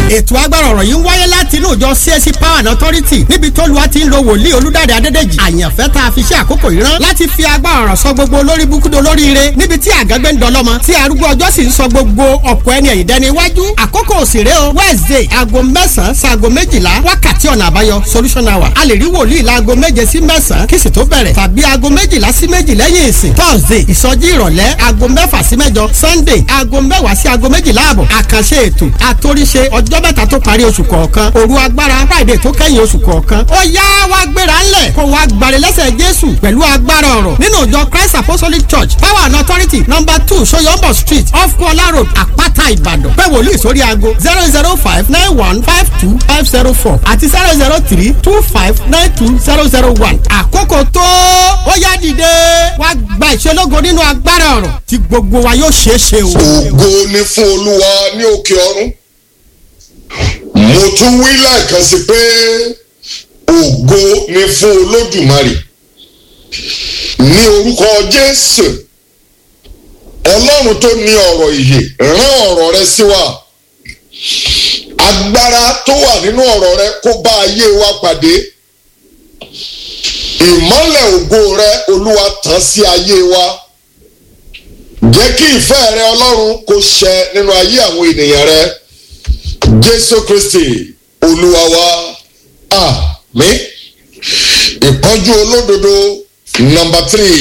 ètò agbára ọ̀rọ̀ yìí ń wáyé láti inú ìjọ CSC Power and Authority níbi tó lu àti ń lo wòlíì olúdáde adédèjì àyànfẹ́ tá a fi ṣe àkókò yìí rán láti fi agbára ọ̀rọ̀ sọ gbogbo olórí búkúdo lórí ire níbi tí àgágbé ń dọlọ́mọ tí arúgbó ọjọ́ sì ń sọ gbogbo ọ̀pọ̀ ẹni ẹ̀yìn dẹni iwájú àkókò òsèré o Wednesday aago mẹ́sàn-án sáago méjìlá wákàtí ọ̀nà àbáyọ solution hour a lè rí wòlíì láago méje sí mẹ́sàn-án kí sì tó bẹ̀rẹ̀ tàbí aago méjìlá sí méjì lẹ́yìn ìsìn Thursday ìsọjí ìrọ̀lẹ́ aago mẹ́fà sí mẹ́jọ Sunday aago mẹ́wàá sí aago méjìlá àbọ̀ àkànṣe ètò àtòríṣe ọjọ́ mẹ́ta tó parí oṣù kọ̀ọ̀kan òru agbára Friday tó kẹ́yìn oṣù kọ̀ọ̀kan ó yá wá gbéra ńlẹ̀ kó wá gbalẹ̀ lẹ́sẹ̀ Jésù pẹ̀lú agbára ọ̀rọ̀ nínú ìjọ Christ Apostolic Church Power and Authority number two Soyombo Street off Kuala Road Àpáta Ìbàdàn pé wòlíì sórí aago zero zero five nine one five two five zero four àti zero zero three two five nine two zero zero one àkókò tó ó yá dìde wá gba ìṣelógo nínú agbára ọ̀rọ̀ tí gbogbo wa yóò ṣeé ṣe o. ògo ni fún olúwa ní òkè ọ̀run mo tún wí lẹ́ẹ̀kan sí pé ògo ni fún olódùmarè ní orúkọ jésù ọlọ́run tó ní ọ̀rọ̀ ìyè rán ọ̀rọ̀ rẹ sí wa agbára tó wà nínú ọ̀rọ̀ rẹ kó bá ayé wa pàdé ìmọ́lẹ̀ ògo rẹ olúwa tàn sí ayé wa jẹ́ kí ìfẹ́ rẹ ọlọ́run kó ṣẹ nínú ayé àwọn ènìyàn rẹ jésù kristi olúwa wa àmín ìpọ́njú olódodo nọ́mbà tírì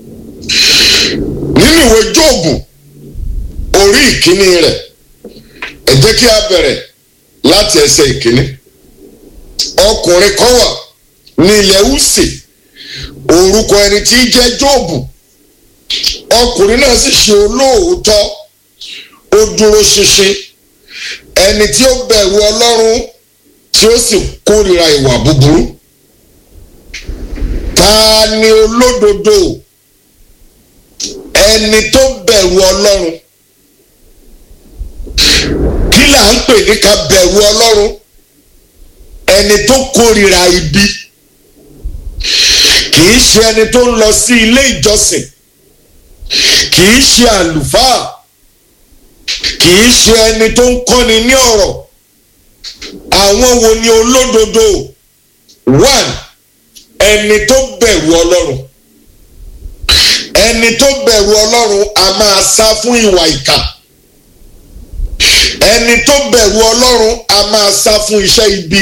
nínú ìwé jóòbù orí ìkíní rẹ̀ ẹ jẹ́ kí a bẹ̀rẹ̀ láti ẹsẹ̀ ìkíní ọkùnrin kan wà ní ilẹ̀ Úsì orúkọ ẹni tí í jẹ́ jóòbù ọkùnrin náà sì ṣe olóòótọ́ ó dúró ṣinṣin ẹni tí ó bẹ̀rù ọlọ́run tí ó sì kórìíra ìwà búburú ta ni olódodo ẹni tó bẹ̀rù ọlọ́run kí là ń pè ní ká bẹ̀rù ọlọ́run ẹni tó kórìíra ibi kì í ṣe ẹni tó ń lọ sí ilé ìjọsìn kì í ṣe àlùfáà kì í ṣe ẹni tó ń kọ́ni ní ọ̀rọ̀ àwọn wo ni olódodo one ẹni tó bẹ̀rù ọlọ́run ẹni tó bẹ̀rù ọlọ́run a máa sá fún ìwà ìkà ẹni tó bẹ̀rù ọlọ́run a máa sá fún iṣẹ́ ibi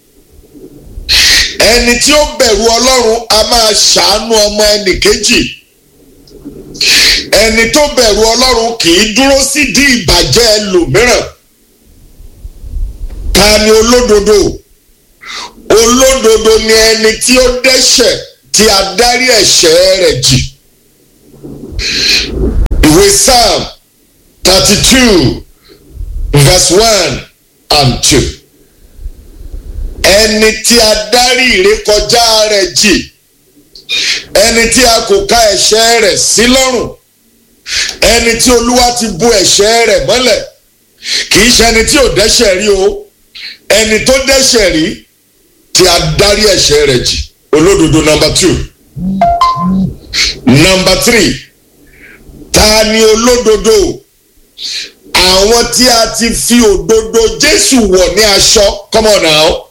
ẹni tí ó bẹ̀rù ọlọ́run a máa ṣàánú ọmọ ẹnì kejì ẹni tó bẹ̀rù ọlọ́run kì í dúró sídìí ìbàjẹ́ ẹlòmíràn ta ni olódodo olódodo ni ẹni tí ó dẹ́ṣẹ̀ tí a dárí ẹ̀ṣẹ̀ rẹ̀ jì ìwé psalm thirty two verse one and two ẹni tí a dárí ìrékọjá rẹ̀ jì ẹni tí a kò ka ẹ̀ṣẹ̀ rẹ̀ sí lọ́rùn ẹni tí olúwa ti bu ẹ̀ṣẹ̀ rẹ̀ mọ́lẹ̀ kì í ṣe ẹni tí ò dẹ́ṣẹ̀ rí o ẹni tó dẹ́ṣẹ̀ rí tí a dárí ẹ̀ṣẹ̀ rẹ̀ jì olódodo number two number three ta ni olódodo àwọn tí a ti fi òdodo Jésù wọ̀ ní aṣọ come on now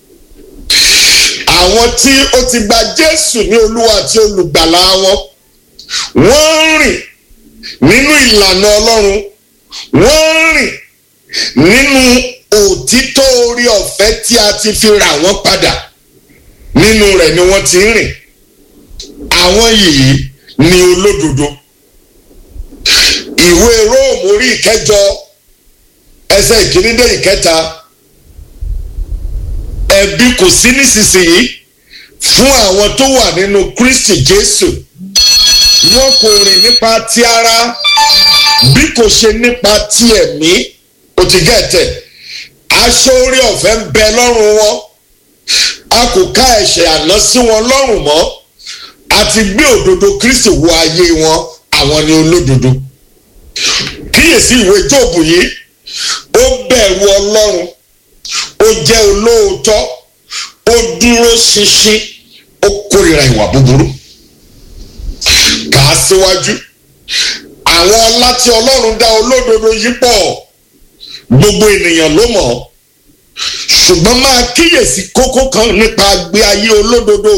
àwọn tí ó ti gba Jésù ní olúwa àti olùgbàlà wọn wọ́n ń rìn nínú ìlànà Ọlọ́run wọ́n ń rìn nínú òtítọ́ orí ọ̀fẹ́ tí a ti fi rà wọ́n padà nínú rẹ̀ ni wọ́n ti ń rìn àwọn yìí ni olódodo ìwé Róòmù orí ìkẹjọ ẹsẹ̀ ìkíní dé ìkẹta ẹ̀bi kò sí nísinsìnyí fún àwọn tó wà nínú Kristi Jésù wọn kò rìn nípa ti ara bí kò ṣe nípa ti ẹ̀mí ó ti gẹ̀tẹ̀ aṣọ orí ọ̀fẹ́ ń bẹ lọ́rùn wọn a kò ká ẹ̀ṣẹ̀ àná sí wọn lọ́rùn mọ́ a ti gbé òdodo Kristi wọ ayé wọn àwọn ni olódodo kíyèsí ìwé Jóòbù yìí ó bẹ̀rù Ọlọ́run ó jẹ́ olóòótọ́ ó dúró ṣinṣin ó kórìíra ìwà búburú kà á síwájú àwọn ọlá tí Ọlọ́run dá olódodo yìí pọ̀ gbogbo ènìyàn ló mọ̀ ṣùgbọ́n máa kíyèsí kókó kan nípa agbe ayé olódodo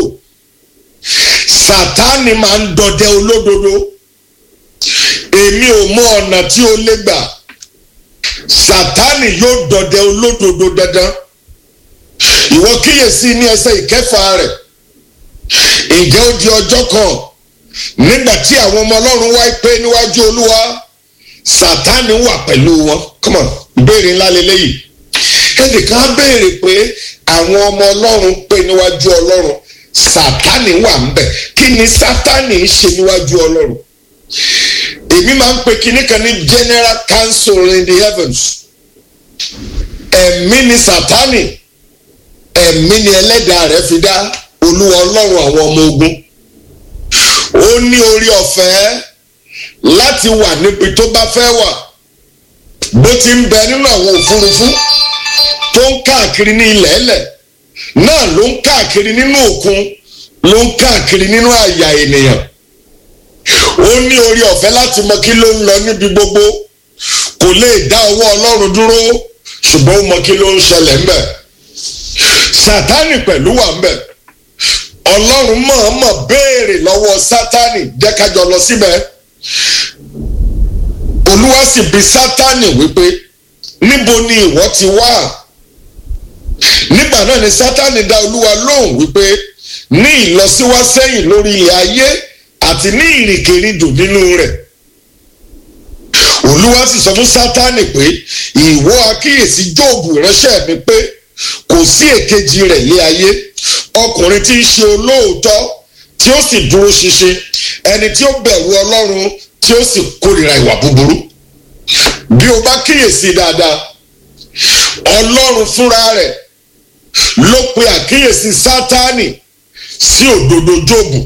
sátánì máa ń dọdẹ olódodo èmi ò mọ ọ̀nà tí o lè gbà sátánì yóò dọdẹ olódodo dandan ìwọ kíyèsí ní ẹsẹ̀ ìkẹfà rẹ̀ ǹjẹ́ ó di ọjọ́ kan nígbà tí àwọn ọmọ ọlọ́run wá pé níwájú olúwa sátánì wà pẹ̀lú wọn come on ìbéèrè ńlá lélẹ́yìí ẹnìkan á béèrè pé àwọn ọmọ ọlọ́run pé níwájú ọlọ́run sátánì wà ń bẹ̀ kí ni sátánì ń ṣe níwájú ọlọ́run èmi máa ń pe kinní kan ní general council in the heavens ẹ̀mí ni sátánì ẹ̀mí ni ẹlẹ́dàá rẹ̀ fi dá olúwa ọlọ́run àwọn ọmọ ogun ó ní orí ọ̀fẹ́ láti wà níbi tó bá fẹ́ wà bó ti ń bẹ nínú àwọn òfurufú tó ń káàkiri ní ilẹ̀ ẹlẹ̀ náà ló ń káàkiri nínú òkun ló ń káàkiri nínú àyà ènìyàn ó ní orí ọ̀fẹ́ láti mọ kí ló ń lọ níbi gbogbo kò lè dá ọwọ́ ọlọ́run dúró ṣùgbọ́n ó mọ kí ló ń ṣẹlẹ̀ ńbẹ̀ sátánì pẹ̀lú wà ńbẹ̀ ọlọ́run mọ̀ọ́mọ̀ béèrè lọ́wọ́ sátánì jẹ́ ká jọ lọ síbẹ̀ olúwa sì bi sátánì wípé níbo ni ìwọ ti wá nígbà náà ni sátánì dá olúwa lóhùn wípé ní ìlọsíwásẹ́yìn lórí ilẹ̀ ayé àti ní ìrìnkèrindò nínú rẹ̀ olúwa sì sọ fún sátánì pé ìwọ akíyèsí jóòbù ìránṣẹ́ mi pé kò sí èkejì rẹ̀ lé ayé ọkùnrin tí ń ṣe olóòótọ́ tí ó sì dúró ṣinṣin ẹni tí ó bẹ̀rù ọlọ́run tí ó sì kórìíra ìwà búburú bí o bá kíyèsí dáadáa ọlọ́run fúnra rẹ̀ ló pe àkíyèsí sátánì sí òdodo jóòbù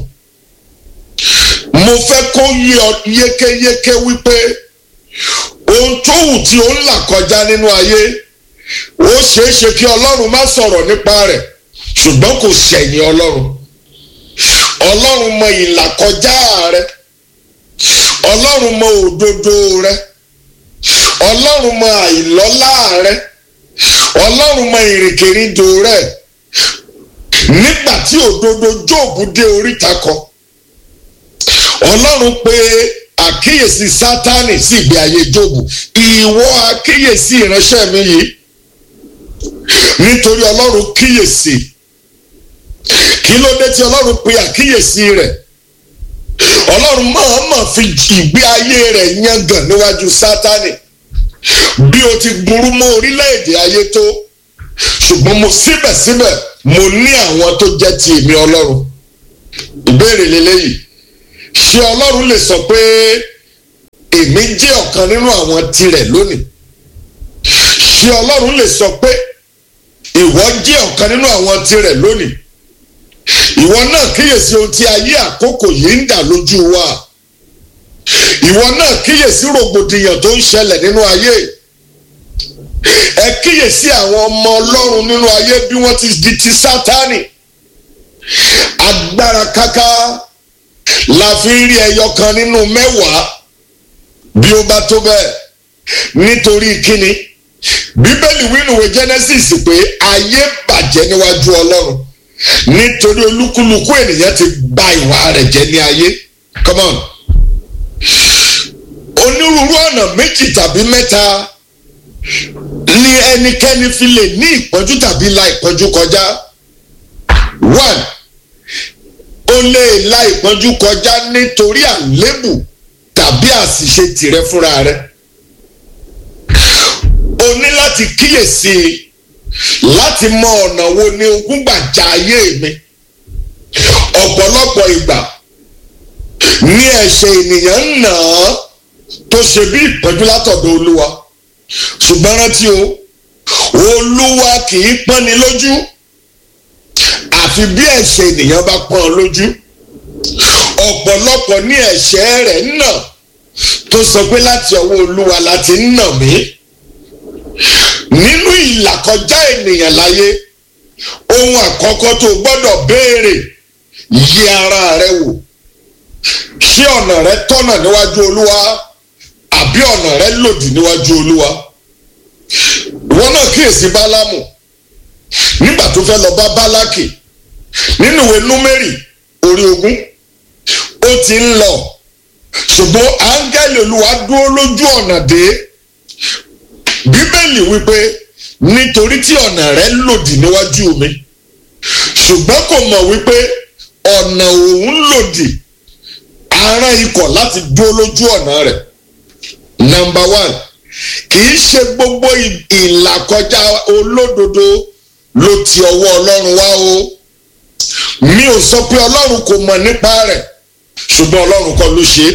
mo fẹ́ kó yé ọ yékéyéké wípé ohun tó wù tí ó ń là kọjá nínú ayé ó ṣeé ṣe kí ọlọ́run má sọ̀rọ̀ nípa rẹ̀ ṣùgbọ́n kò ṣẹ̀yìn ọlọ́run ọlọ́run mọ ìlàkọjá rẹ ọlọ́run mọ òdodo rẹ ọlọ́run mọ àìlọ́lá rẹ ọlọ́run mọ ìrìnkèrindò rẹ nígbà tí òdodo jóòbù dé oríta kan ọlọ́run pé àkíyèsí sátánì sí ìgbé ayé jóòbù ìwọ àkíyèsí ìránṣẹ́ mi yìí nítorí ọlọ́run kíyèsí kí ló dé tí ọlọ́run pe àkíyèsí rẹ̀ ọlọ́run mọ̀ọ́mọ̀ fi ìgbé ayé rẹ̀ yangàn níwájú sátánì bí o ti burú mọ́ orílẹ̀-èdè ayé tó ṣùgbọ́n mo síbẹ̀síbẹ̀ mo ní àwọn tó jẹ́ ti èmi ọlọ́run ìbéèrè lélẹ́yìí ṣé ọlọ́run lè sọ pé èmi jẹ́ ọ̀kan nínú àwọn tirẹ̀ lónìí ṣé ọlọ́run lè sọ pé ìwọ jẹ́ ọ̀kan nínú àwọn tirẹ̀ lónìí ìwọ náà kíyèsí ohun tí ayé àkókò yìí ń dà lójú wa ìwọ náà kíyèsí rògbòdìyàn tó ń ṣẹlẹ̀ nínú ayé ẹ kíyèsí àwọn ọmọ ọlọ́run nínú ayé bí wọ́n ti di ti sátánì agbára káká la fi ń rí ẹyọ kan nínú mẹ́wàá bí ó bá tó bẹ́ẹ̀ nítorí kíni bíbélì wínúwé genesis pé ayé bàjẹ́ níwájú ọlọ́run nítorí olúkúlùkù ènìyàn ti bà ìwà rẹ̀ jẹ́ ní ayé come on onírúurú ọ̀nà méjì tàbí mẹ́ta ni ẹnikẹ́ni fi lè ní ìpọ́njú tàbí la ìpọ́njú kọjá one o lè la ìpọ́njú kọjá nítorí àlébù tàbí àṣìṣe tìrẹ fúnra rẹ o ní láti kíyèsí láti mọ ọ̀nà wo ni ogún gbà já ayé mi ọ̀pọ̀lọpọ̀ ìgbà ní ẹ̀ṣẹ̀ ènìyàn ń nà án tó ṣe bí ìpọ́njú látọ̀dọ̀ olúwa ṣùgbọ́n rántí o olúwa kì í pọ́nni lójú àfi bí ẹ̀ṣẹ̀ ènìyàn bá pọ́n ọ lójú ọ̀pọ̀lọpọ̀ ní ẹ̀ṣẹ̀ rẹ̀ ń nà tó sọ pé láti ọwọ́ olúwa láti ń nà mí nínú ìlàkọjá ènìyàn láyé ohun àkọ́kọ́ tó gbọ́dọ̀ béèrè yí ara rẹ wò ṣé ọ̀nà rẹ tọ́nà níwájú olúwa àbí ọ̀nà rẹ lòdì níwájú olúwa ìwọ náà kíyèsí bálámù nígbà tó fẹ́ lọ bá bálákì nínú ìwé númérì orí ogún ó ti ń lọ ṣùgbọ́n áńgẹ́lì olúwa dúró lójú ọ̀nà dé bíbélì wípé nítorí tí ọ̀nà rẹ̀ lòdì níwájú mi ṣùgbọ́n kò mọ̀ wípé ọ̀nà òun lòdì aràn ikọ̀ láti dúró lójú ọ̀nà rẹ̀ number one kì í ṣe gbogbo ìlàkọjá olódodo ló ti ọwọ́ ọlọ́run wá o mi ò sọ pé ọlọ́run kò mọ̀ nípa rẹ̀ ṣùgbọ́n ọlọ́run kọ́ ló ṣe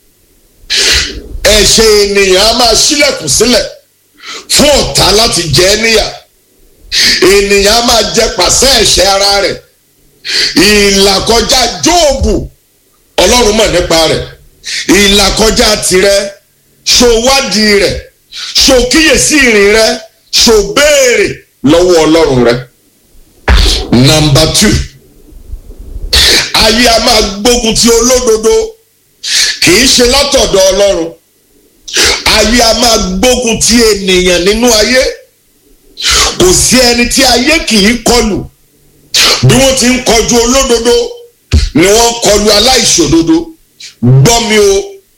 é ẹ̀ṣẹ̀ ènìyàn á máa ṣílẹ̀kùn sílẹ̀ fún ọ̀tá láti jẹ ẹ́ níyà ènìyàn á máa jẹ pàṣẹ ẹ̀ṣẹ̀ ara rẹ̀ ìlàkọjá jóòbù ọlọ́run mọ̀ nípa rẹ̀ ìlàkọjá tirẹ̀ ṣó wádìí rẹ̀ ṣó kíyèsí ìrìn rẹ̀ ṣó béèrè lọ́wọ́ ọlọ́run rẹ̀. number two ayé a máa gbógun ti olódodo kì í ṣe látọ̀dọ̀ ọlọ́run ayé a máa gbógun ti ènìyàn nínú ayé kò sí ẹni tí ayé kì í kọlù bí wọ́n ti ń kọjú olódodo ni wọ́n kọlu aláìṣòdodo gbọ́ mi o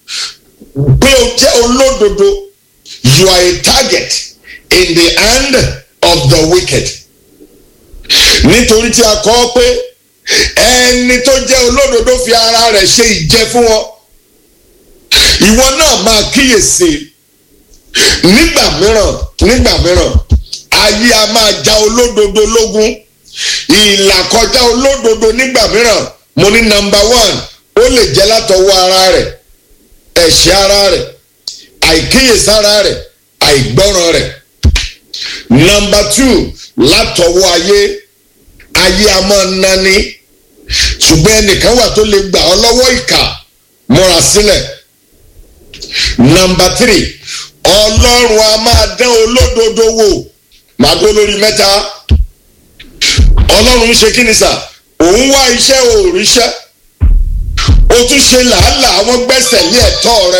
pé o jẹ́ olódodo you are a target in the hand of the wicked nítorí tí a kọ́ pé ẹni tó jẹ́ olódodo fi ara rẹ̀ ṣe ìjẹ fún wọn ìwọ náà máa kíyèsí nígbà mìíràn nígbà mìíràn ayé a máa ja olódodo lógún ìlàkọjá olódodo nígbà mìíràn mo ní nọ́mbà one ó lè jẹ́ látọwọ́ ara rẹ̀ ẹ̀ṣẹ̀ ara rẹ̀ àìkíyèsára rẹ̀ àìgbọ́ràn rẹ̀ nọ́mbà two látọwọ́ ayé ayé a máa nani ṣùgbọ́n ẹnìkan wà tó lè gbà ọ́ lọ́wọ́ ìkà múra sílẹ̀ nọ́mbà three ọlọ́run a máa dán olódodo wò màá dó lórí mẹ́ta ọlọ́run ń ṣe kí ni sà òun wá iṣẹ́ òòríṣẹ́ o tún ṣe làálàá wọ́n gbẹ́sẹ̀ lé ẹ̀tọ́ rẹ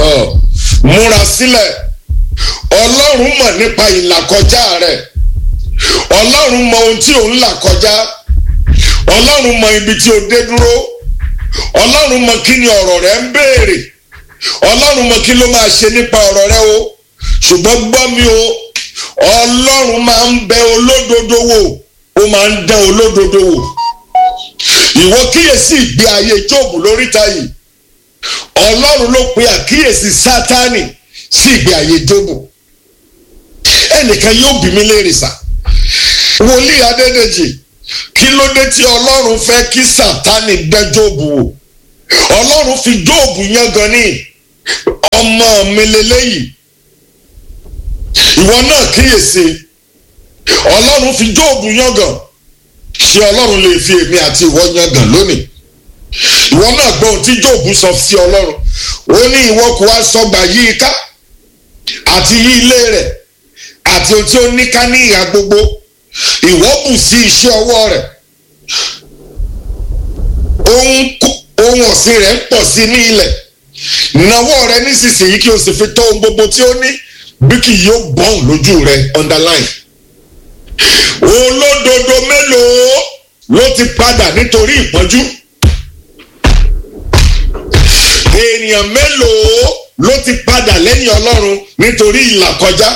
múra sílẹ̀ ọlọ́run mọ̀ nípa ìlàkọjá rẹ ọlọ́run mọ ohun tí òun là kọjá ọlọ́run mọ ibi tí o dé dúró ọlọ́run mọ kí ni ọ̀rọ̀ rẹ ń béèrè ọlọ́run mọ kí ló máa ṣe nípa ọ̀rọ̀ rẹ o ṣùgbọ́n gbọ́ mi o ọlọ́run máa ń bẹ olódodo wò ó máa ń dán olódodo wò ìwọ kíyèsí ìgbé ayé jóòbù lóríta yìí ọlọ́run ló pe àkíyèsí sátánì sí ìgbé ayé jóòbù ẹnìkan yóò bí mi léèrè sá wòlíì adédèjì kí ló dé tí ọlọ́run fẹ́ kí sátánì dán jóòbù wò ọlọ́run fi jóòbù yán gan ní ọmọ mi lélẹ́yìí ìwọ náà kíyèsí ọlọ́run fi jóòbù yán gan ṣé ọlọ́run lè fi èmi àti ìwọ yangàn lónìí ìwọ náà gbọ́ ohun tí jóòbù sọ sí ọlọ́run ó ní ìwọ kò wá sọgbà yí i ká àti yí ilé rẹ̀ àti ohun tí ó ní ká ní ìhà gbogbo ìwọ bù sí iṣẹ́ ọwọ́ rẹ̀ ohun ọ̀sìn rẹ̀ ń pọ̀ sí ní ilẹ̀ nawọ́ rẹ̀ nísinsìnyí kí o sì fi tó ohun gbogbo tí ó ní bí kì yóò bọ́ọ̀n lójú rẹ̀ underline olódodo mélòó ló ti padà nítorí ìpọ́njú èèyàn mélòó ló ti padà lẹ́yìn ọlọ́run nítorí ìlàkọjá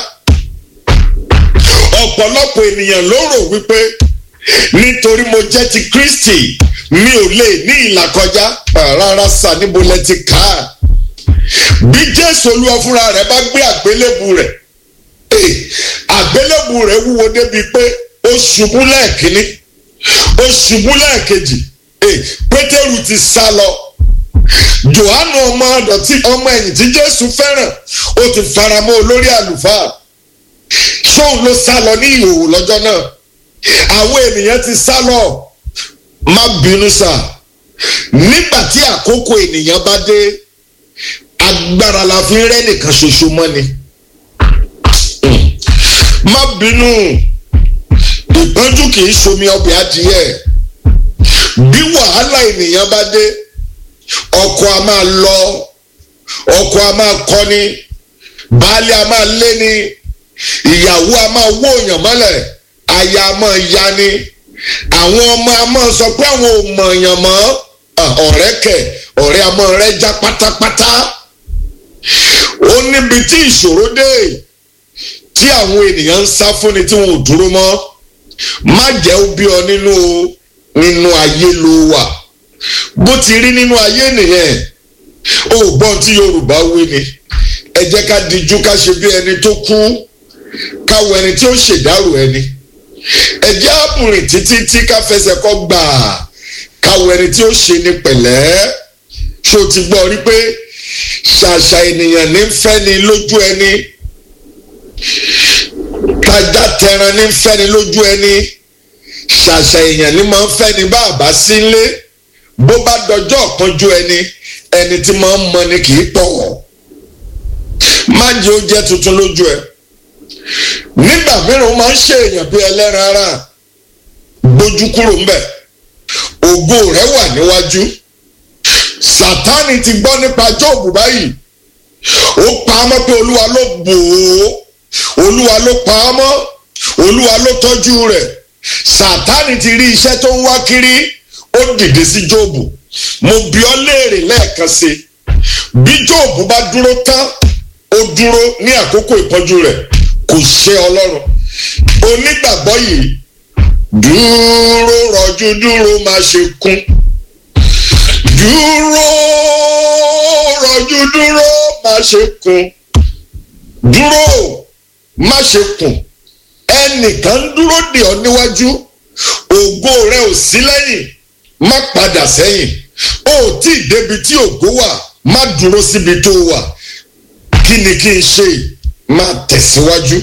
ọ̀pọ̀lọpọ̀ ènìyàn ló rò wípé nítorí mo jẹ́ ti Kristi mi ò lè ní ìlàkọjá rárá sà níbo lẹ ti kà á bí Jésù Olúwa fúnra rẹ̀ bá gbé àgbélébù rẹ̀ àgbélébù rẹ̀ wúwo débi pé ó ṣubú lẹ́ẹ̀kínní ó ṣubú lẹ́ẹ̀kejì pétérù ti sá lọ johannu ọmọ ọdọtí ọmọ ẹ̀yìn tí jésù fẹ́ràn ó ti faramọ́ olórí àlùfáà ṣóun ló sá lọ ní ìhòòhò lọ́jọ́ náà àwọn ènìyàn ti sá lọ má bínú sà nígbà tí àkókò ènìyàn bá dé agbára la fi ń rẹ́ nìkan ṣoṣo mọ́ ni má bínú ìpọ́njú kì í ṣomi ọbẹ̀ adìyẹ bí wàhálà ènìyàn bá dé ọkọ a máa lọ ọkọ a máa kọni baálé a máa léni ìyàwó a máa wó èèyàn mọ́lẹ̀ aya a máa ya ni àwọn ọmọ a máa sọ pé àwọn ò mọ̀ọ̀yàn mọ́ ọ̀rẹ́ kẹ̀ ọ̀rẹ́ a máa rẹ́ já pátápátá ó níbi tí ìṣòro dé tí àwọn ènìyàn ń sá fúnni tí wọn ò dúró mọ́ má jẹ́ ó bí ọ nínú nínú ayé ló wà bó ti rí nínú ayé nìyẹn ó gbọ́n tí Yorùbá wí ni ẹ jẹ́ ká dijú ká ṣe bí ẹni tó kú káwọ ẹni tí ó ṣèdárò ẹni ẹ jẹ́ àbùrìn títí tí ká fẹsẹ̀ kọ́ gbà káwọ ẹni tí ó ṣe ni pẹ̀lẹ́ ṣó ti gbọ́ rí pé ṣàṣà ènìyàn ní fẹ́ni lójú ẹni tajá tẹran ní fẹ́ni lójú ẹni ṣàṣà èèyàn ní máa ń fẹ́ni bá àbá sílé bó bá dọjọ́ ọ̀kanjú ẹni ẹni tí máa ń mọ ni kì í pọ̀ má jẹ́ ó jẹ́ tuntun lójú ẹ nígbà mìíràn ó máa ń ṣe èèyàn bí ẹlẹ́ran ara gbójú kúrò ńbẹ̀ ògo rẹ̀ wà níwájú sátánì ti gbọ́ nípa jóòbù báyìí ó pa á mọ́ pé olúwa ló bò ó olúwa ló pa á mọ́ olúwa ló tọ́jú rẹ̀ sátánì ti rí iṣẹ́ tó ń wá kiri ó dìde sí jóòbù mo bi ọ́ léèrè lẹ́ẹ̀kan sí bí jóòbù bá dúró tán ó dúró ní àkókò ìpọ́njú rẹ̀ kò ṣe ọlọ́run onígbàgbọ́ yìí dúró rọ̀jú dúró má ṣe kún dúró rọ̀jú dúró má ṣe kún dúró má ṣe kún ẹnìkan ń dúró dè ọ́ níwájú ògo rẹ ò sí lẹ́yìn má padà sẹ́yìn ó tí ì débi tí ògo wà má dúró síbi tó wà kí ni kí n ṣe máa tẹ̀síwájú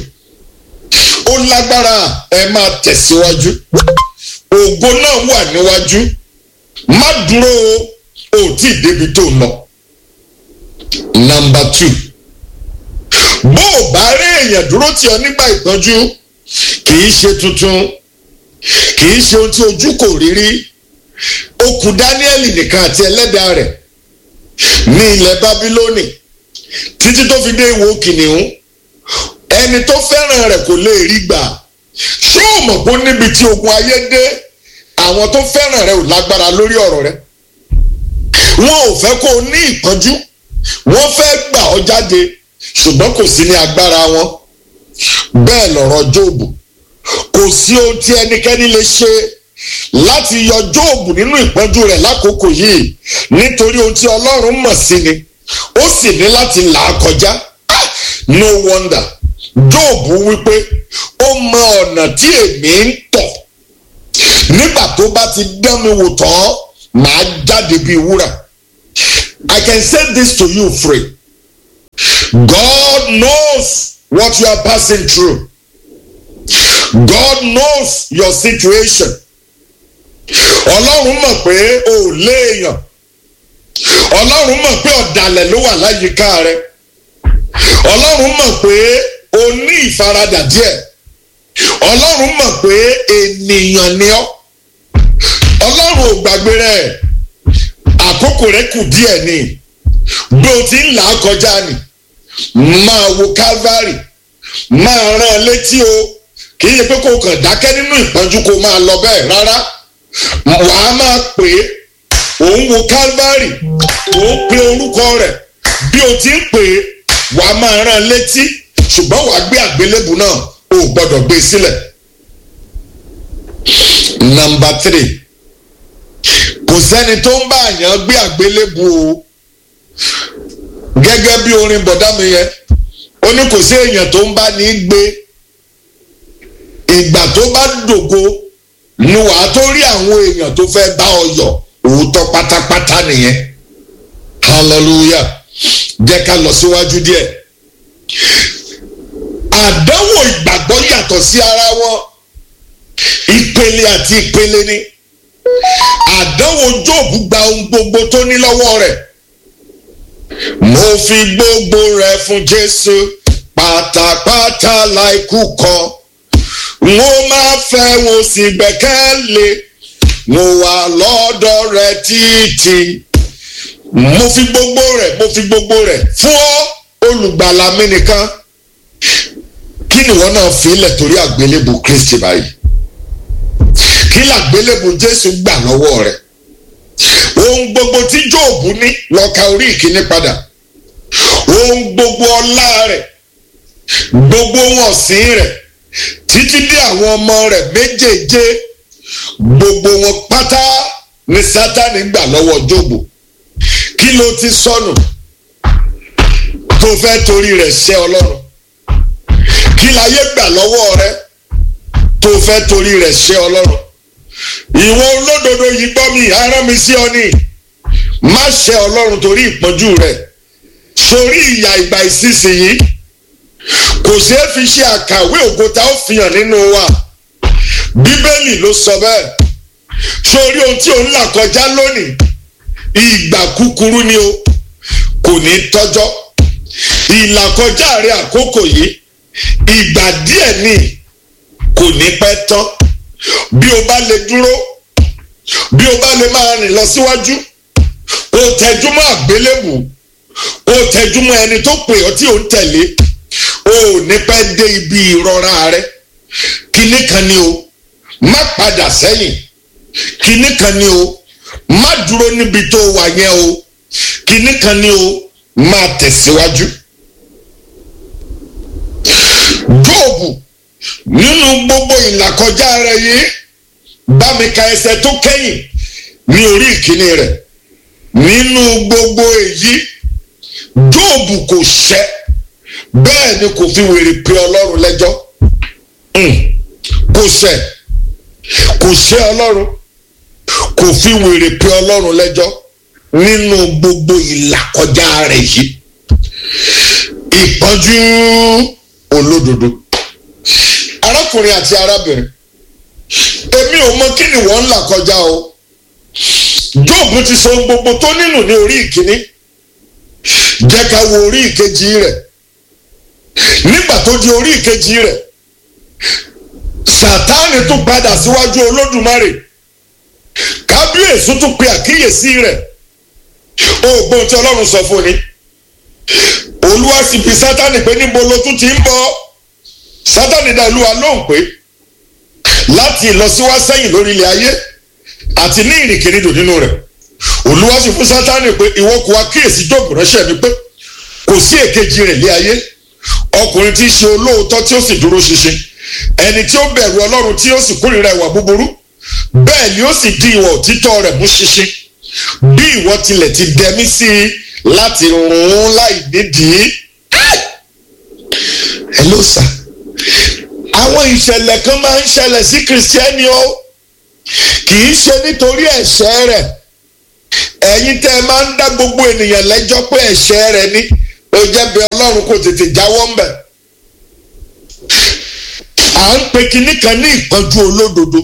ó lágbára ẹ máa tẹ̀síwájú ògo náà wà níwájú má dúró o ò tí ì débi tó lọ. nọ́mbà two bó o bá rí èèyàn dúró tì ọ́ nígbà ìpọ́njú kì í ṣe tuntun kì í ṣe ohun tí ojú kò rí rí ó kù Dáníẹ́lì nìkan àti ẹlẹ́dàá rẹ̀ ní ilẹ̀ Bábílónì títí tó fi dé ìwò kìnìún ẹni tó fẹ́ràn rẹ̀ kò lè rí gbà ṣé o mọ̀ pé níbi tí ogun ayé dé àwọn tó fẹ́ràn rẹ̀ ò lágbára lórí ọ̀rọ̀ rẹ̀ wọn ò fẹ́ kó o ní ìpọ́njú wọ́n fẹ́ gbà ọ́ jáde ṣùgbọ́n kò sí ní agbára wọn bẹ́ẹ̀ lọ̀rọ̀ Jóòbù kò sí ohun tí ẹnikẹ́ni lè ṣe láti yọ Jóòbù nínú ìpọ́njú rẹ̀ lákòókò yìí nítorí ohun tí Ọlọ́run mọ̀ sí ni ó sì ní láti là á kọjá no wonder Jóòbù wípé ó mọ ọ̀nà tí èmi ń tọ̀ nígbà tó bá ti dán mi wò tán màá jáde bíi wúrà I can say this to you free God knows what you are passing through God knows your situation Ọlọ́run mọ̀ pé o ò léèyàn Ọlọ́run mọ̀ pé ọ̀dàlẹ̀ ló wà láyìíká rẹ Ọlọ́run mọ̀ pé o ní ìfaradà díẹ̀ Ọlọ́run mọ̀ pé ènìyàn ni ọ́ Ọlọ́run ò gbàgbé rẹ̀ àkókò rẹ̀ kù díẹ̀ ni bí o ti ń là á kọjá ni máa wo Calvary máa rán an létí o kì í ṣe pé kó o kàn dákẹ́ nínú ìpọ́njú kó o máa lọ bẹ́ẹ̀ rárá wàá máa pè é òun wo Calvary òun pe orúkọ rẹ̀ bí o ti ń pè é wàá máa rán an létí ṣùgbọ́n wàá gbé àgbélébù náà o ò gbọ́dọ̀ gbé e sílẹ̀. nọ́mbà three kò sẹ́ni tó ń bá àyàn gbé àgbélébù o gẹ́gẹ́ bí orin bọ̀dá mi yẹn ó ní kò sí èèyàn tó ń bá ní gbé ìgbà tó bá dògo ni wàá tó rí àwọn èèyàn tó fẹ́ bá ọ yọ̀ òótọ́ pátápátá nìyẹn hallelujah jẹ́ ká lọ síwájú díẹ̀ àdánwò ìgbàgbọ́ yàtọ̀ sí ara wọn ìpele àti ìpele ni àdánwò Jóòbù gba ohun gbogbo tó ní lọ́wọ́ rẹ̀ mo fi gbogbo rẹ̀ fún Jésù pátápátá láìkú kan n ó máa fẹ́ wo sì gbẹ́kẹ̀lé mo wà lọ́dọ̀ rẹ̀ títí mo fi gbogbo rẹ̀ mo fi gbogbo rẹ̀ fún ọ olùgbàlà mi nìkan kí ni wọn náà fi ilẹ̀ torí àgbélébù Kristi báyìí kí làgbélébù jésù gbà lọ́wọ́ rẹ̀ ohun gbogbo tí jóòbù ní lọ ka orí ìkíní padà ohun gbogbo ọlá rẹ̀ gbogbo ohun ọ̀sìn rẹ̀ títí dé àwọn ọmọ rẹ̀ méjèèje gbogbo wọn pátá ni sátani gbà lọ́wọ́ jóòbù kí ló ti sọnù tó fẹ́ torí rẹ̀ ṣẹ́ ọlọ́run kí láyé gbà lọ́wọ́ rẹ̀ tó fẹ́ torí rẹ̀ ṣẹ́ ọlọ́run ìwọ olódodo yìí gbọ́ mi arán mi sí ọ ní má ṣe ọlọ́run torí ìpọ́njú rẹ̀ sórí ìyà ìgbà ìsinsìnyí kò ṣeé fi ṣe àkàwé ògo tá ó fi hàn nínú wa bíbélì ló sọ bẹ́ẹ̀ sórí ohun tí ò ń là kọjá lónìí ìgbà kúkúrú ni o kò ní tọ́jọ́ ìlàkọjá rẹ àkókò yìí ìgbà díẹ̀ ni kò ní pẹ́ tán bí o bá lè dúró bí o bá lè máa rìn lọ síwájú o tẹjú mọ́ àgbélébù o tẹjú mọ́ ẹni tó pè ọ́ tí o ń tẹ̀lé o ò ní pẹ́ dé ibi ìrora rẹ kinní kan ni o má padà sẹ́yìn kinní kan ni o má dúró níbi tó wà yẹn o kinní kan ni o máa tẹ̀síwájú. jóòbù nínú gbogbo ìlàkọjá rẹ yìí bá mi ka ẹsẹ̀ tó kẹ́yìn ní orí ìkíní rẹ̀ nínú gbogbo èyí jóòbù kò ṣẹ̀ bẹ́ẹ̀ ni kò fi wèrè pe ọlọ́run lẹ́jọ́ kò ṣẹ̀ kò ṣẹ̀ ọlọ́run kò fi wèrè pe ọlọ́run lẹ́jọ́ nínú gbogbo ìlàkọjá rẹ̀ yìí ìpọ́njú olódodo arákùnrin àti arábìnrin èmi ò mọ kí ni wọ́n ń là kọjá o jóòbù ti sọ gbogbo tó nínú ní orí ìkíní jẹ́ ká wo orí ìkejì rẹ̀ nígbà tó di orí ìkejì rẹ̀ sàtáàni tún padà síwájú olódùmarè kábíyèsí tún pe àkíyèsí rẹ̀ ògbóhùn tí ọlọ́run sọ fún ni olúwa sì bi sátánì pé níbo ló tún ti ń bọ̀ sátánì dá olúwa lóhùn pé láti ìlọsíwá sẹ́yìn lórí ilẹ̀ ayé àti ní ìrìnkèrindò nínú rẹ̀ olúwa sì fún sátánì pé ìwọ kò wá kíyèsí jóòbù ránṣẹ́ mi pé kò sí èkejì rẹ̀ lé ayé ọkùnrin tí í ṣe olóòótọ́ tí ó sì dúró ṣinṣin ẹni tí ó bẹ̀rù ọlọ́run tí ó sì kórìíra ìwà búburú bẹ́ẹ̀ ni ó sì di ìwà òtítọ́ rẹ̀ mú ṣinṣin bí ìwọ tilẹ̀ ti dẹmí sí i láti rún un láì nídìí. ẹ ló sà àwọn ìṣẹ̀lẹ̀ kan máa ń ṣẹlẹ̀ sí kìrìsìtẹ́nì o kì í ṣe nítorí ẹ̀ṣẹ̀ rẹ̀ ẹ̀yin tẹ́ ẹ máa ń dá gbogbo ènìyàn lẹ́jọ́ pé ẹ̀ṣẹ̀ rẹ̀ ni ó jẹ́ bí ọlọ́run kò tètè jáwọ́ ń bẹ̀. à ń pe kinní kan ní ìpọ́njú olódodo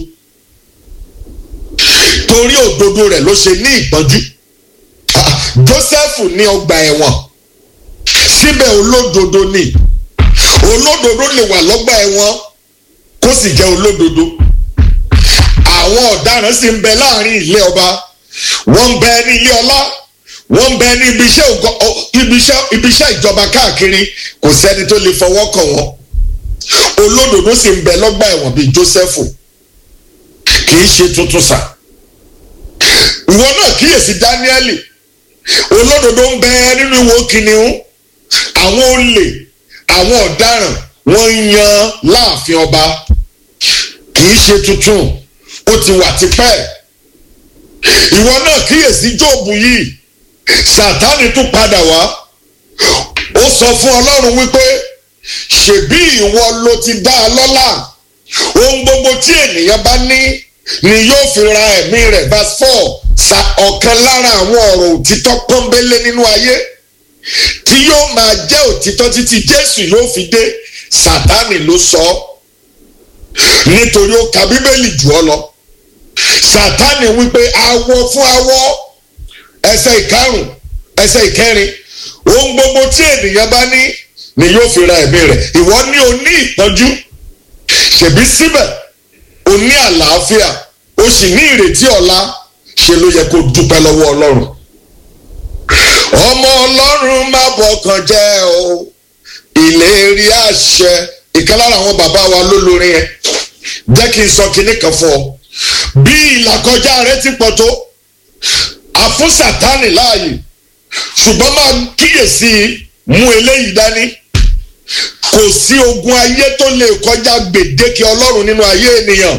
torí òdodo rẹ̀ ló ṣe ní ìpọ́njú Joseph ní ọgbà ẹ̀wọ̀n síbẹ̀ olódodo ni olódodo lè wà lọ́gbà ẹ̀wọ̀n kó sì jẹ́ olódodo àwọn ọ̀daràn sì ń bẹ láàrin ilé ọba wọ́n ń bẹ ní ilé ọlá wọ́n ń bẹ ní ibiṣẹ́ ìjọba káàkiri kò sẹ́ni tó lè fọwọ́ kàn wọ́n olódodo sì ń bẹ lọ́gbà ẹ̀wọ̀n bíi Joseph kì í ṣe tuntun sà ìwọ náà kíyèsí Dáníẹ́lì olódodo ń bẹ nínú ìwò kìnìún àwọn olè àwọn ọ̀daràn wọ́n ń yan láàfin ọba kì í ṣe tuntun ó ti wà tipẹ́ ìwọ náà kíyèsí Jóòbù yìí Sátánì tún padà wá ó sọ fún Ọlọ́run wípé ṣèbí ìwọ ló ti dá a lọ́lá ohun gbogbo tí ènìyàn bá ní ni yóò fi ra ẹ̀mí rẹ̀ verse four sa ọ̀kan lára àwọn ọ̀rọ̀ òtítọ́ pọ́nbélé nínú ayé tí yóò máa jẹ́ òtítọ́ títí Jésù yóò fi dé Sátánì ló sọ ọ́ nítorí ó ka Bíbélì jù ọ́ lọ Sátánì wípé awọ fún awọ ẹsẹ̀ ìkarùn ẹsẹ̀ ìkẹrin ohun gbogbo tí ènìyàn bá ní ni yóò fi ra ẹ̀mí rẹ̀ ìwọ ní o ní ìpọ́njú ṣèbí síbẹ̀ o ní àlàáfíà o sì ní ìrètí ọ̀la ṣe ló yẹ kó dúpẹ́ lọ́wọ́ ọlọ́run. ọmọ ọlọ́run má bọkàn jẹ́ o ìlérí àṣẹ ìkan lára àwọn bàbá wa ló lórin yẹn jẹ́ kí n sọ kinní kan fún ọ bí ìlàkọjá rẹ ti pọ̀ tó àfún sátánì láàyè ṣùgbọ́n máa kíyèsí mú eléyìí dání kò sí ogun ayé tó lè kọjá gbèdéke ọlọ́run nínú ayé ènìyàn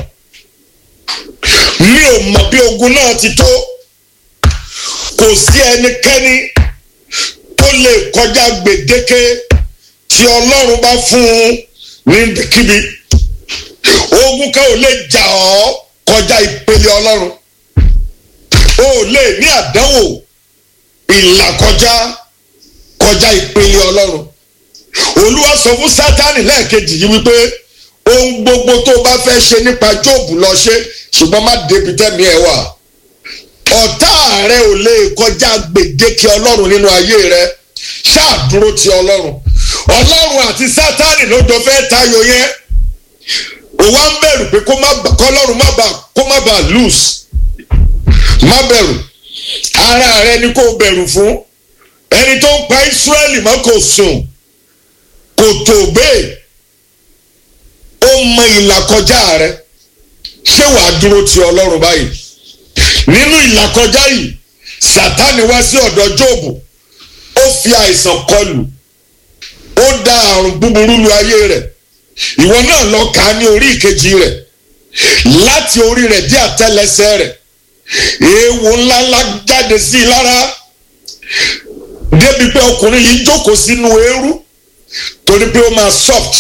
mi ò mọ̀ bí ogun náà ti tó kò sí ẹnikẹ́ni tó lè kọjá gbèdéke tí ọlọ́run bá fún un níbikíbi ogun kan ò lè jà ọ́ kọjá ìpele ọlọ́run o ò lè ní àdánwò ìlàkọjá kọjá ìpele ọlọ́run olúwa sọ fún sátánì lẹ́ẹ̀kejì yìí wípé ohun gbogbo tó bá fẹ́ ṣe nípa jóòbù lọ ṣe ṣùgbọ́n má débi tẹ́mi ẹ̀ wà ọ̀tá rẹ ò lè kọjá gbèdéke ọlọ́run nínú ayé rẹ ṣáà dúró ti ọlọ́run ọlọ́run àti sátánì ló jọ fẹ́ tayọ yẹn ó wá ń bẹ̀rù pé kọ́lọ́run má bàa kó má bàa lose má bẹ̀rù ara rẹ ni kò bẹ̀rù fún ẹni tó ń pa Ísírẹ́lì mọ́ kò sùn kò tó bẹ́ẹ̀ ó mọ ìlàkọjá rẹ ṣé wàá dúró ti ọlọ́run báyìí nínú ìlàkọjá yìí sátánì wá sí ọ̀dọ̀ jóòbù ó fi àìsàn kọlù ó dá àrùn búburú lu ayé rẹ̀ ìwọ náà lọ kà á ní orí ìkejì rẹ̀ láti orí rẹ̀ dé àtẹ́lẹsẹ̀ rẹ̀ èèwọ̀ ńláńlá jáde sí i lára débi pé ọkùnrin yìí jókòó sínú eérú torí pé ó máa soft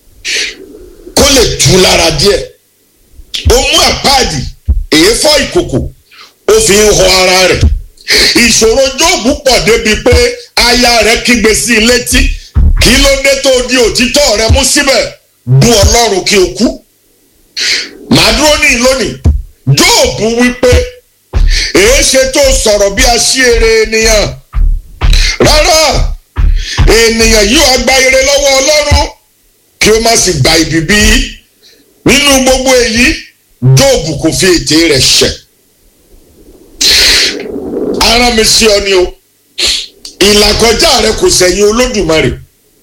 kó lè tú lára díẹ̀ ó mú àpáàdì èéfọ́ ìkòkò ó fi ń họ ara rẹ̀ ìṣòro jóòbù pọ̀ débi pé aya rẹ̀ kígbe sí i létí kí ló dé tó di òtítọ́ rẹ̀ mú síbẹ̀ bú ọlọ́run kí o kú màá dúró ní lónìí jóòbù wípé èé ṣe tó sọ̀rọ̀ bí aṣíere ènìyàn rárá ènìyàn yóò agba ire lọ́wọ́ ọlọ́run kí ó má sì gba ibi bí nínú gbogbo èyí jóòbù kò fi ètè rẹ̀ ṣẹ̀ ara mi sí ọ ni o ìlàkọjá rẹ kò sẹ̀yìn olódùmarè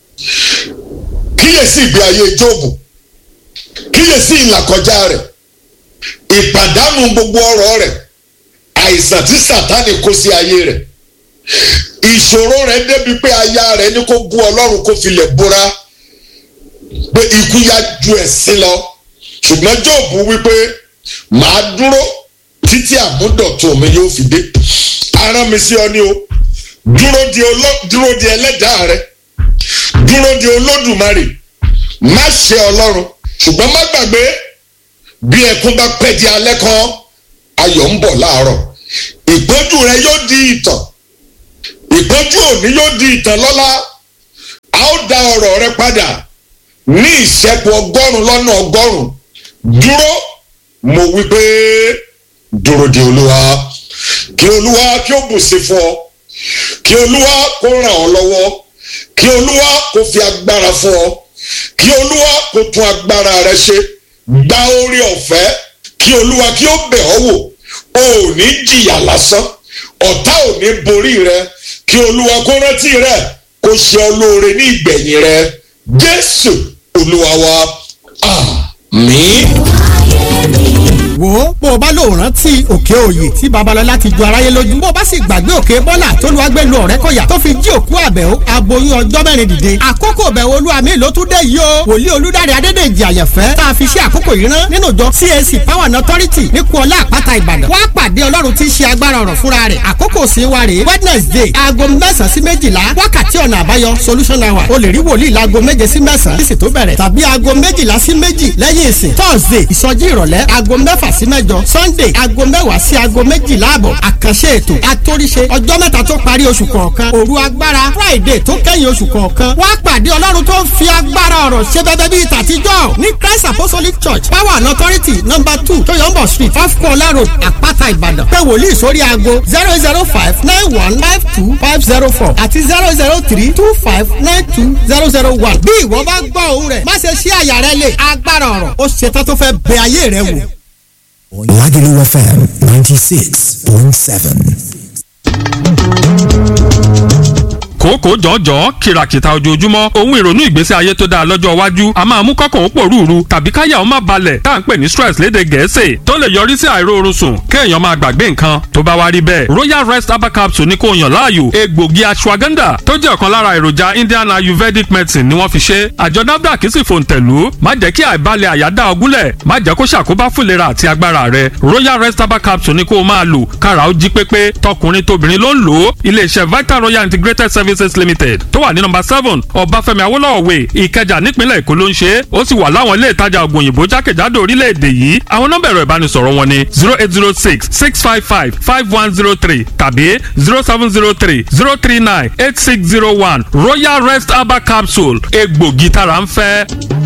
kíyèsí ìgbé ayé jóòbù kíyèsí ìlàkọjá rẹ ìpàdánù gbogbo ọrọ̀ rẹ̀ àìsàn tí sàtánì kó sí ayé rẹ̀ ìṣòro rẹ̀ débi pé aya rẹ̀ ní kó bú ọlọ́run kó filẹ̀ búra pé ikú yá ju ẹ̀sín lọ ṣùgbọ́n jóòbù wípé màá dúró títí àmúdọ̀tún mi yóò fi dé ara mi sí ọ ní o dúró di dúró di ẹlẹ́dàá rẹ dúró di olódùmarè má ṣe ọlọ́run ṣùgbọ́n má gbàgbé bí ẹkún bá pẹ́ di alẹ́ kan ayọ̀ ń bọ̀ láàárọ̀ ìpọ́njú rẹ yóò di ìtàn ìpọ́njú òní yóò di ìtàn lọ́la a ó dá ọ̀rọ̀ rẹ padà ní ìṣẹ́kù ọgọ́rùn lọ́nà ọgọ́rùn dúró mo wí pé dúró di olúwa kí olúwa kí ó bùsí fún ọ kí olúwa kó ràn ọ́ lọ́wọ́ kí olúwa kó fi agbára fún ọ kí olúwa kó tún agbára rẹ ṣe gba orí ọ̀fẹ́ kí olúwa kí ó bẹ̀ ọ́ wò o ò ní jìyà lásán ọ̀tá ò ní borí rẹ kí olúwa kó rántí rẹ kó ṣe ọ lóore ní ìgbẹ̀yìn rẹ jésù olúwa wa àmín. wo bó o bá lò rántí òkè òye tí babalọlá ti ju aráyé lójú bó o bá sì gbàgbé òkè bọ́là tó lu agbẹ́lu ọ̀rẹ́ kọ̀yà tó fi jí òkú àbẹ̀wò aboyún ọjọ́ mẹ́rin dìde àkókò bẹ̀wò olúwa mi ló tún dé yìí o wòlíì olúdáre adédèjì àyànfẹ́ tá a fi ṣe àkókò yìí rán nínú ìjọ CAC power and authority ní kuọlá àpáta ìbàdàn wá pàdé ọlọ́run tí ń ṣe agbára ọ̀rọ̀ fúnra rẹ̀ àkókò sí wa rèé wednesday aago mẹ́sàn-án sí méjìlá wákàtí ọ̀nà àbáyọ solution hour o lè rí wòlíì láago méje sí mẹ́sàn-án ìsìn tó bẹ̀rẹ̀ tàbí aago méjìlá sí méjì lẹ́yìn ìsìn thursday ìsọjí ìrọ̀lẹ́ aago mẹ́fà sí mẹ́jọ sunday aago mẹ́wàá sí aago méjìlá àbọ̀ àkànṣe ètò àtòríṣe ọjọ́ mẹ́ta tó parí oṣù kọ̀ọ̀kan òru agbára friday tó kẹ́yìn oṣù kọ̀ọ̀kan wá pàdé ọlọ́run tó ń fi agbára ọ̀rọ̀ ṣe bẹ́bẹ́ bíi tàtijọ́ ní christ apostolic church power and authority number two toyombo street off kola road àpáta ìbàdàn pé wòlíì sórí aago zero zero five nine one five two five zero four àti zero zero three two five nine two zero zero one bí ìwọ bá gbọ́ òun rẹ̀ má ṣe ṣí àyà rẹ lè agbára ọ̀rọ̀ ó ṣetán tó fẹ́ bẹ ayé rẹ wò. Lagelu FM 96.7. kòókòó jọ̀ọ́jọ̀ọ́ kìràkìtà ojoojúmọ́ ohun ìrònú ìgbésí ayé tó dáa lọ́jọ́ iwájú a máa mú kọ́kàn ó pòrúurú tàbí káyà ó má balẹ̀ tá à ń pè ní stress léde gẹ̀ẹ́sì tó lè yọrí sí àìróorun sùn kéèyàn máa gbàgbé nǹkan tó bá wá rí bẹ́ẹ̀ royal rest herbal capsule ní kò yàn láàyò egbògi ashwagandha tó jẹ́ ọ̀kan lára èròjà indian ayurvedic medicine ni wọ́n fi ṣe àjọ nafdac sì fòǹtẹ̀lú má jẹ́ kí àìbalẹ̀ àyà dá ọgúnlẹ̀ má jẹ́ kó ṣàkóbá fúnlera àti agbára rẹ royal rest herbal capsule ní kó o máa lò kára ó jí pépé tọkùnrin tóbìnrin ló ń lò ó iléeṣẹ́ vital royal integrated services limited tó wà ní nọ́mbà seven ọbáfẹ́mi awólọ́wọ̀ way ìkẹjà nípínlẹ̀ èkó ló ń ṣe ó sì wà láwọn ilé ìtajà ògùn òyìnbó jákèjádò orílẹ̀-èdè yìí àwọn nọ́mbà ẹ̀rọ ìbánisọ̀rọ̀ wọn ni zero eight zero six six five five five one zero three tàbí zero seven zero three zero three nine eight six zero one royal rest herbal capsule egbògi tára ń fẹ́.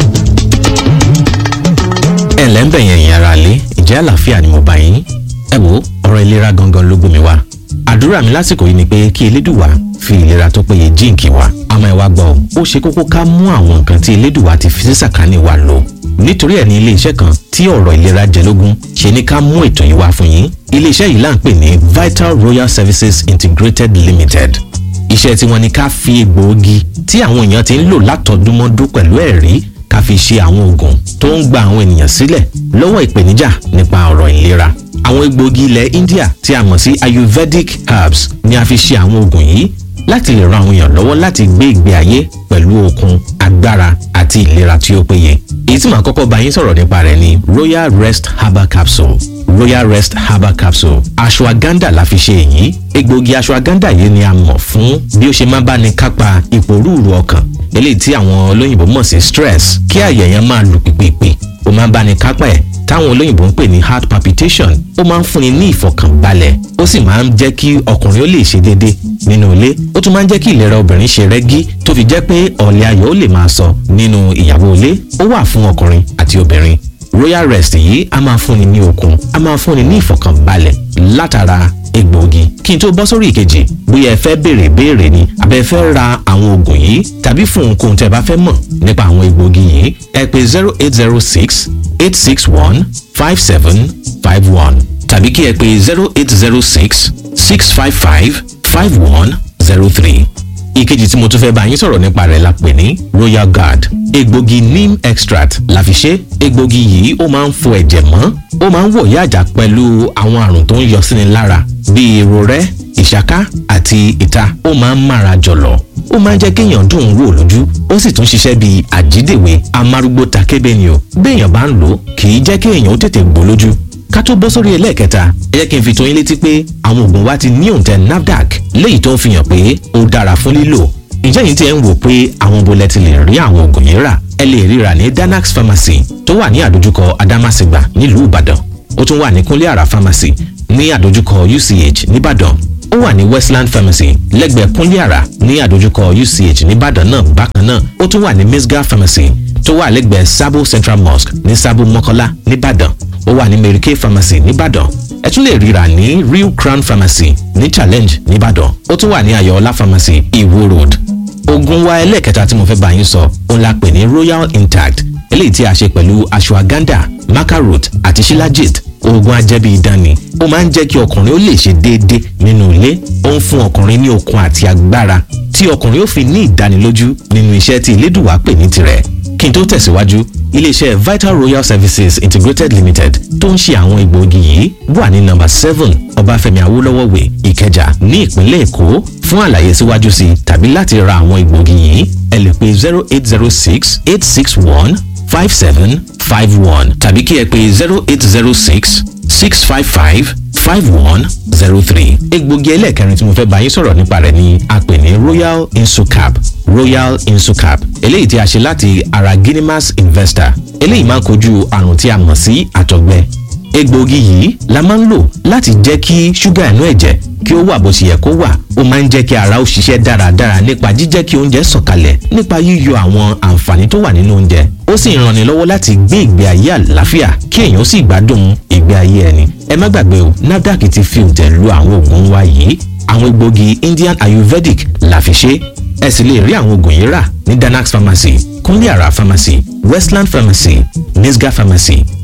ẹ ǹlẹ́ ń bẹ̀ yẹn ìyẹn ara lé ìjẹ́ àlàáfíà ni mo bá yín ẹ wo ọ̀rọ̀ ìlera gangan ló gbé mi wá àdúrà mi lásìkò yìí ni pé kí elédùwà fi ìlera tó péye jíǹkì wa àmọ́ ẹ wá gbọ́ ọ ó ṣe kókó ká mú àwọn nǹkan tí elédùwà ti fi sí sàkání wa lò nítorí ẹ̀ ní iléeṣẹ́ kan tí ọ̀rọ̀ ìlera jẹ lógún ṣe ní ká mú ètò yìí wá fún yín iléeṣẹ́ yìí là ń pè ní Vital Royal Services Integrated Limited iṣẹ́ tí wọ́n ní ká fi egbòogi tí àwọn èèyàn ti ń lò látọdúnmọ́dún pẹ̀lú ẹ̀rí ká fi ṣe àwọn oògùn tó ń gba àwọn ènìyàn sílẹ̀ lọ́wọ́ ìpèníjà nípa ọ̀rọ̀ ìlera àwọn egbòogi ilẹ̀ India tí a mọ̀ sí Ayurvedic herbs ni a fi ṣe àwọn oògùn yìí láti lè ran àwọn èèyàn lọ́wọ́ láti gbé ìgbé ayé pẹ̀lú okun agbára àti ìlera tí ó péye èyí tí màá kọ́kọ́ bá yín sọ̀rọ̀ nípa rẹ̀ ni Royal Rest Herbal Capsule Royal Rest Herbal Capsule ashwagandha la fi ṣe èyí egbòogi ashwagandha yìí ni a mọ̀ fún bí ó ṣe máa bá ní kápá ìpòrúurú ọkàn eléyìí tí àwọn olóyìnbó mọ̀ sí stress kí àyà yẹn máa lù pìpìpì ó máa bá ní kápá ẹ̀ táwọn olóyìnbó ń pè ní heart palpitation ó máa ń fúnni ní ìfọ̀kànbalẹ̀ ó sì máa ń jẹ́ kí ọkùnrin ó lè ṣe déédé nínú ilé ó tún máa ń jẹ́ kí ìlera obìnrin ṣe rẹ́gí tó fi jẹ́ pé ọ̀lẹ́ ayọ̀ ó lè máa sọ nínú ìyàwó ilé ó wà fún ọkùnrin àti obìnrin royal rest yìí a máa fúnni ní okun a máa fúnni ní ìfọ̀kànbalẹ̀ látara egbòogi kí n tó bọ́ sórí ìkejì bóyá ẹ fẹ́ béèrè béèrè ni àbẹ fẹ́ ra àwọn oògùn yìí tàbí fún ohunkóhun tẹ́ bá fẹ́ mọ̀ nípa àwọn egbòogi yìí ẹ pè zero eight zero six eight six one five seven five one tàbí kí ẹ pè zero eight zero six six five five five one zero three ìkejì tí mo tún fẹ́ bá yín sọ̀rọ̀ nípa rẹ̀ la pè ní royal guard egbògi neem extract la fi ṣe egbògi yìí ó máa ń fọ ẹ̀jẹ̀ mọ́ ó máa ń wọ̀yá àjà pẹ̀lú àwọn àrùn tó ń yọ síni lára bíi irorẹ́ ìṣáká àti ìta ó máa ń mára jọ̀lọ̀ ó máa ń jẹ́ kéèyàn dùn ún wò lójú ó sì tún ṣiṣẹ́ bíi àjídèwé amárúgbó takébé ni o béèyàn bá ń lò ó kì í jẹ́ kéèyàn ó tètè gbó lójú ká tó bọ́ sórí ẹlẹ́ẹ̀kẹta ẹ jẹ́ kí n fi tó yín létí pé àwọn oògùn wa ti ní òǹtẹ̀ NAFDAC léyìí tó ń fi hàn pé ó dára fún lílò ǹjẹ́ yìí ti ẹ̀ ń wò pé àwọn bolẹ̀ ti lè rí àwọn oògùn yìí rà ẹ lè ríra ní Danax Pharmacy tó wà ní àdójúkọ Adamasingba nílùú Ìbàdàn ó tún wà ní Kúnlé Àrà Pharmacy ní àdójúkọ UCH nìbàdàn ó wà ní Westland Pharmacy lẹ́gbẹ̀ẹ́ Kúnlé Àrà ní àdójúkọ UCH nìbàdàn náà bákan náà ó tún wà ní Misga Pharmacy tó wà lẹ́gbẹ̀ẹ́ Sabo Central Mosque ní Sabo Mọ́kọ́lá nìbàdàn ó wà ní Mary Kay Pharmacy nìbàdàn ẹ tún lè ríra ní Real Crown Pharmacy ní Challenge nìbàdàn ó tún wà ní Ayọ̀ọ́lá Pharmacy Iwo Road oògùn wa ẹlẹ́ẹ̀kẹta tí mo fẹ́ bá yín sọ òun la pè ní Royal Intact eléyìí tí a ṣe pẹ̀lú ashwagandha macarot àti shilajit oògùn ajẹ́bí idán ni ó máa ń jẹ́ kí ọkùnrin ó lè ṣe déédé nínú ilé ó ń fún ọkùnrin ní okun àti agbára tí ọkùnrin ó fi ní ìdánilójú nínú iṣẹ́ tí Elédùwà pè ní tirẹ̀ kí n tó tẹ̀síwájú iléeṣẹ́ Vital Royal Services Integrated Limited tó ń ṣe àwọn egbòogi yìí wà ní nọ́mbà seven Ọbáfẹ́mi Awólọ́wọ̀ way Ìkẹjà ní ìpínlẹ̀ Èkó fún àlàyé síwájú sí i tàbí láti ra àwọn egbòogi yìí ẹ lè pè zero eight zero six eight six one five seven five one tàbí kí ẹ pè zero eight zero six six five five five one zero three. egbògi ẹlẹ́ẹ̀kẹrin tí mo fẹ́ bá yín sọ̀rọ̀ nípa rẹ̀ ni a pè ní royal insucap royal insucap eléyìí tí a ṣe láti ara guinemas investor eléyìí máa ń kojú àrùn tí a mọ̀ sí àtọ̀gbẹ egbògi yìí la máa ń lò láti jẹ́ kí ṣúgà inú ẹ̀jẹ̀ kí ó wà bó ṣe yẹ kó wà ó máa ń jẹ́ kí ara ó ṣiṣẹ́ dáradára nípa jíjẹ́ kí oúnjẹ sọ̀kalẹ̀ nípa yíyọ àwọn àǹfààní tó wà nínú oúnjẹ ó sì ń ranni lọ́wọ́ láti gbé ìgbé ayé àlàáfíà kí èèyàn sì gbádùn ìgbé ayé ẹni ẹ má gbàgbé o NAFDAC ti fi òǹtẹ̀ lu àwọn oògùn wa yìí àwọn egbògi Indian Ayurvedic la fi ṣe ẹ sì lè rí àwọn oògùn yìí rà ní Danax Pharmacy Kúnlé Àrà Pharmacy Westland Pharmacy Misga Pharmacy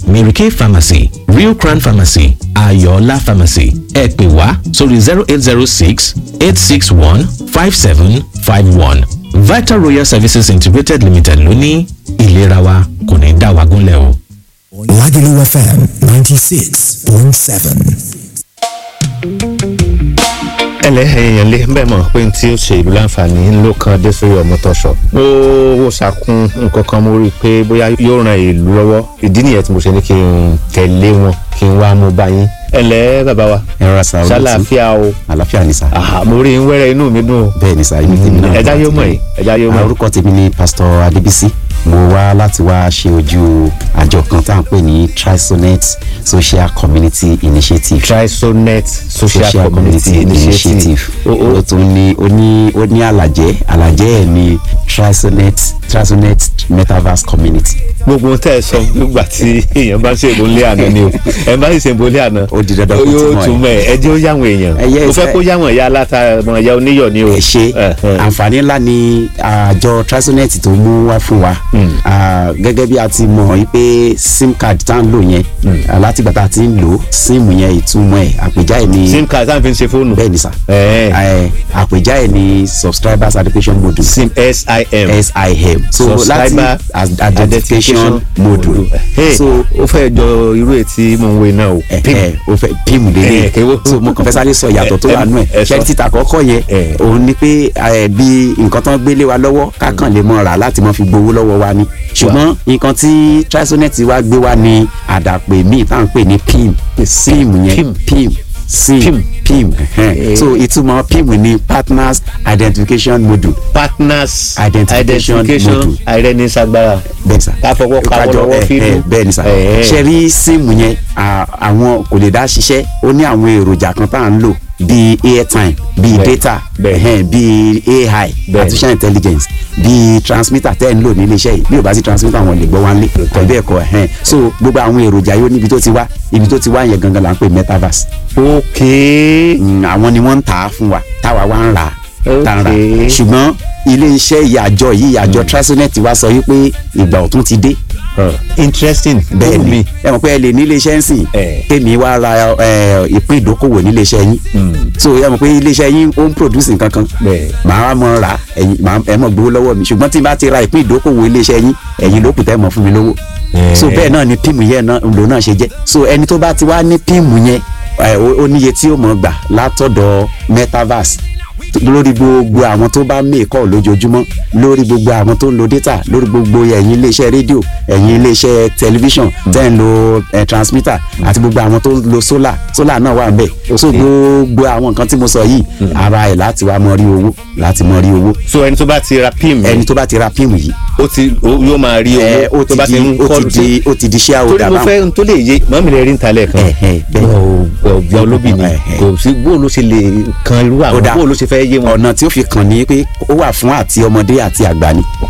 mary kay pharmacy real crown pharmacy ayọ̀ọ́lá pharmacy ẹ pè wá sórí zero eight zero six eight six one five seven five one vital royal services integrated limited ló ní ìlera wa kò ní dá wa gúnlẹ̀ o. Lagelu FM 96.7. ẹlẹ èèyàn lé bẹ́ẹ̀ mọ̀ pé tí ó ṣe ìlú láǹfààní ló kan dé sórí ọmọ tọ̀sọ̀ mo wò sàkún nǹkan kan mo rí i pé bóyá yóò ran ìlú lọ́wọ́ ìdí nìyẹn tí mo ṣe ní kí n tẹ̀lé wọn kí n wá mú bá yín ẹlẹ bàbá wa ẹ rọra sa olóòtú ṣàlàáfíà o àlàáfíà ni sa àhà mo rí i ń wẹ́rẹ́ inú mi dùn o bẹ́ẹ̀ ni sa ibi tèmi náà ẹ̀dá yóò mọ̀ yìí ẹ̀dá yóò mọ̀ Ah, orúkọ tèmi ni pastor adébísí mo wá láti wá ṣe ojú àjọ kan tá à ń pè ní trisonet social community initiative trisonet social, community initiative o ó o tún ní ó ní ó ní àlàjẹ àlàjẹ ẹ ní trisonet trisonet metaverse community gbogbo ohun tẹ́ ẹ sọ nígbà tí èèyàn bá ń ṣe ìbòlé àná ni o ẹ bá ń ṣe ìbòlé àná Ó di dandan kó yóò túmọ̀ ẹ̀. túmọ̀ ẹ̀ ẹ jẹ́ ó yáwọn èèyàn Ẹ yẹ mo fẹ́ ẹ- kó yáwọn ẹ̀yà aláta ọmọ ẹ̀yà oníyọ̀ ni o ẹ ṣe Ẹ̀hẹ̀n. àǹfààní ńlá ni àjọ trisonet tó mú wá fún wa Ah, gẹ́gẹ́ bí a ti mọ̀ wípé sim card tá à ń lò yẹn ah, látìgbà tá a ti ń lò sim yẹn ìtumọ̀ ẹ̀ àpèjá ẹ̀ ní sim card sáà fi ń ṣe fóònù bẹ́ẹ̀ ni sà Ẹ̀ẹ́. Eh, àpèjá ẹ̀ ní subscribers identification module sim sim sim so láti Subscriber as- identification module Hey, so ó fẹ́ jọ irú ètí mò ń wé náà o ẹ ẹ o fẹ́ píìmù Eh, lélẹ̀ kéwò. so mo kàn fẹ́ sáré sọ ìyàtọ̀ tó Eh, wà nù ẹ ẹ̀ sọ. ṣẹ́ni títà kọ́kọ́ yẹn Eh. òun ni pé eh, bí nǹkan tán gbélé wa lọ́wọ́ kákan lè mọ rà láti mọ fi gbowó lọ́wọ́ wa ni ṣùgbọ́n nǹkan tí trisonet wa gbé wa ni àdàpè míì tá à ń pè ní pim sim yẹn Pim. pim sim Pim. pim ẹhẹn. Eh. so ìtumọ̀ pim ni partners identification module partners Identification module. àìrẹ́nisagbára bẹ́ẹ̀ sà ká fọwọ́ káwọ́ Kájọ, lọ́wọ́ eh, fídú eh, bẹ́ẹ̀ ni sà Eh. ṣe rí síìmù yẹn à, àwọn kò lè dá ṣiṣẹ́ ó ní àwọn èròjà kan tá à ń lò bíi airtime bíi Bẹ́ẹ̀, data bẹ́ẹ̀. ẹhẹn, bíi ai Bẹ́ẹ̀. artificial intelligence bíi transmitter tẹ́ ẹ̀ ń lò nílé iṣẹ́ yìí bí ò bá sí transmitter wọn lè gbọ́ wá lé tàbí ẹ̀kọ́ ẹ̀hẹ́n so gbogbo àwọn èròjà yóò níbi tó ti wá ibi tó ti wá yẹn gangan là ń pè metaverse ok Mm, àwọn ni wọ́n ń tà á fún wa táwa wá ń rà á tá ń rà Okay. ṣùgbọ́n ilé iṣẹ́ ìyàjọ yìí ìyàjọ trisonet wa sọ wípé ìgbà ọ̀tún ti dé Huh. interesting bẹ́ẹ̀ Wù ni mí. ẹ mọ̀ pé ẹ lè ní iléeṣẹ́ ń sìn Eh. kémi wá ra ẹ, ìpín ìdókòwò ní iléeṣẹ́ yín so ẹ mọ̀ pé iléeṣẹ́ yín ó ń produce nǹkan kan Bẹ́ẹ̀. màá wá mọ̀ ra ẹ̀yin màá ẹ mọ̀ gbowó lọ́wọ́ mi ṣùgbọ́n tí n bá ti ra ìpín ìdókòwò iléeṣẹ́ yín ẹ̀yin ló kù tẹ́ mọ̀ fún mi lówó so bẹ́ẹ̀ náà ni píìmù yẹn náà ló náà ṣe jẹ́ so ẹni tó bá ti wá ní píìmù yẹn ẹ, ó ó níye tí ó mọ̀ gbà látọ̀dọ̀ metaverse lórí gbogbo àwọn tó bá mẹ́ẹ̀kọ́ lójoojúmọ́ lórí gbogbo àwọn tó ń lo data lórí gbogbo ẹ̀yin iléeṣẹ́ rédíò ẹ̀yin iléeṣẹ́ tẹlifíṣàn tẹ́ ń lo eh, transmitter àti gbogbo àwọn tó ń lo solar solar náà wà ń bẹ̀ so gbogbo àwọn nǹkan tí mo sọ yìí ara ẹ̀ láti wá mọ rí owó láti mọ rí owó so ẹni tó bá ti ra pim ẹni tó bá ti ra píìmù yìí ó ti ó- yóò máa rí ẹ, owó ó tó bá ti ti di ń ó kọlù ti di ó ti di share torí holder mo báwọn. fẹ́ n tó lè yé mọ́mí rẹ̀ rí ń talẹ̀ kan Ẹ̀hẹ̀, bẹ́ẹ̀. ọ̀gbìn olóbì ni Ẹ̀hẹ̀. kò sí bó ló ṣe lè kan irú Ó àwọn dáa. bó ló ṣe fẹ́ yé wọn. ọ̀nà tí ó fi kàn ní pé ó wà fún àti ọmọdé àti àgbà ni